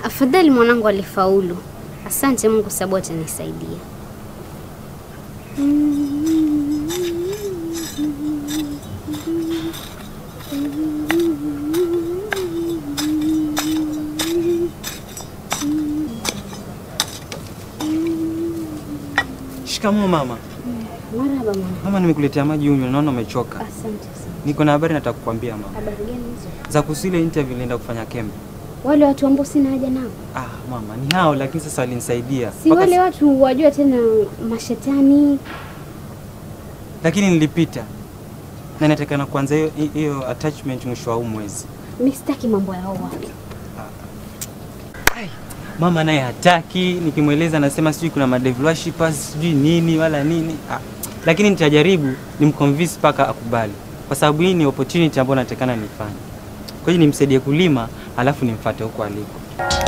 Afadhali mwanangu alifaulu. Asante Mungu sababu atanisaidia. Shikamoo mama. Marhaba mama. Mama, nimekuletea maji unywe, naona umechoka. Asante sana. Niko na habari nataka kukwambia mama. Habari gani hizo? Za kuhusu ile interview nilienda kufanya Kembe. Wale watu ambao sina haja nao. Ah, mama, ni hao lakini sasa walinisaidia. Si Mpaka wale s- watu wajua tena mashetani. Lakini nilipita. Na inatakana kuanza hiyo hiyo attachment mwisho wa huu mwezi. Mimi sitaki mambo ya hao watu. Mama naye hataki, nikimweleza anasema sijui kuna madevil worshippers sijui nini wala nini. Ah, lakini nitajaribu nimconvince mpaka akubali, kwa sababu hii ni opportunity ambayo natakana nifanye. Kwa hiyo nimsaidie kulima, alafu nimfuate huko aliko.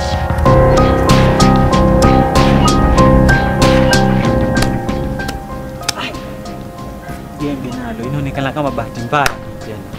Ai, Jembe nalo inaonekana kama bahati mbaya tena.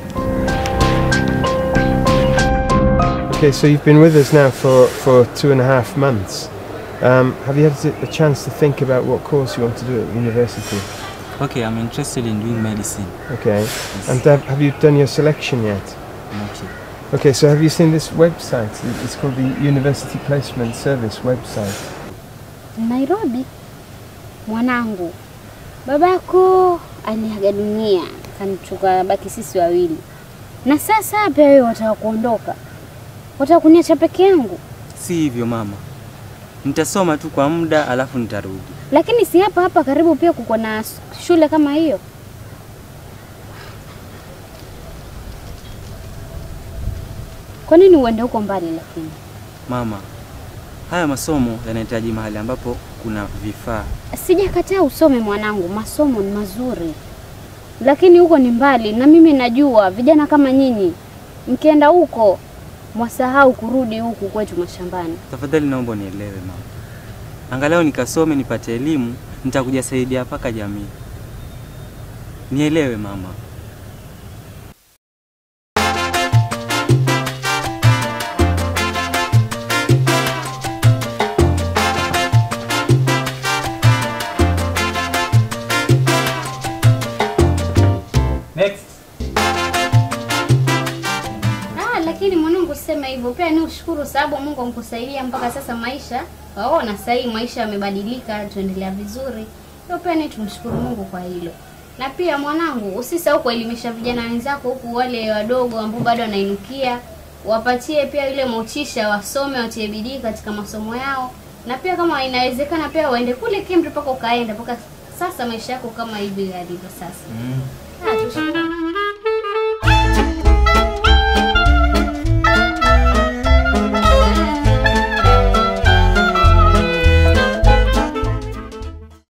Okay, so you've been with us now for, for two and a half months. Um, have you had a chance to think about what course you want to do at university? Okay, I'm interested in doing medicine. Okay, and have, have you done your selection yet? Not yet. Okay, so have you seen this website? It's called the University Placement Service website. Nairobi, mwanangu, babako aliaga dunia, tukabaki sisi wawili, na sasa pia wewe wataka kuondoka, wataka kuniacha peke yangu. Si hivyo mama, nitasoma tu kwa muda alafu nitarudi. Lakini si hapa hapa karibu pia kuko na shule kama hiyo. Kwa nini uende huko mbali? Lakini Mama, haya masomo yanahitaji mahali ambapo kuna vifaa. sijakataa usome mwanangu, masomo ni mazuri, lakini huko ni mbali, na mimi najua vijana kama nyinyi mkienda huko mwasahau kurudi huku kwetu mashambani. Tafadhali naomba unielewe mama, angalau nikasome nipate elimu, nitakuja saidia mpaka jamii. Nielewe mama. Next. Ah, lakini mwanangu, sema hivyo pia ni ushukuru, sababu Mungu amkusaidia mpaka sasa maisha waona. Sasa hii maisha yamebadilika, tuendelea vizuri, hiyo pia ni tumshukuru Mungu kwa hilo. Na pia mwanangu, usisahau kuelimisha vijana wenzako huku, wale wadogo ambao bado wanainukia, wapatie pia ile motisha, wasome, watie bidii katika masomo yao, na pia kama inawezekana pia waende kule Kemri mpaka ukaenda mpaka sasa maisha yako kama hivi yalivyo sasa. Mm. Ah, tushukuru.